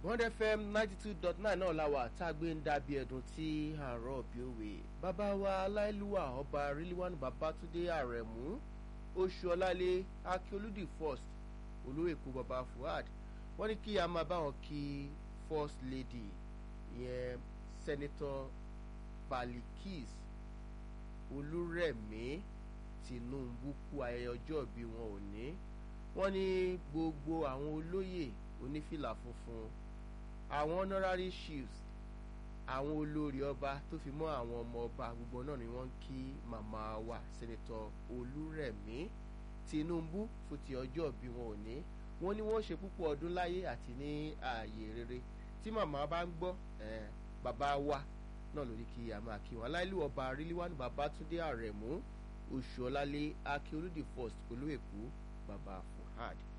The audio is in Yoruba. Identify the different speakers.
Speaker 1: one fm ninety two dot nine náà la wà tá a gbé ń dàbí ẹ̀dùn tí àárọ̀ bí òwe bàbá wa aláìlúwà ọba ríliwánu babatunde àrẹ̀mú oṣù ọlálé akíolúdì first olóòkú baba fuad wọ́n ní kí a máa bá wọn kí first lady ìyẹn senator balikis olúrẹ̀mí tinubu kú ayẹyẹ ọjọ́ ìbí wọn ò ní wọ́n ní gbogbo àwọn olóyè onífìlà funfun àwọn honorary chiefs àwọn olórí ọba tó fi mọ́ àwọn ọmọ ọba gbogbo náà ni wọ́n ń kí màmá wa senator olúrẹ̀mí tinubu fún ti ọjọ́ ìbí wọn ò ní wọ́n ní wọ́n ṣe púpọ̀ ọdún láyé àti ní ààyè rere tí màmá bá ń gbọ́ bàbá wa náà lórí kí a máa kí wọn aláìlú ọba ríliwánu babatunde àrẹ̀mú oṣù ọlálé akíolúdì first olóèkú bàbá fuhad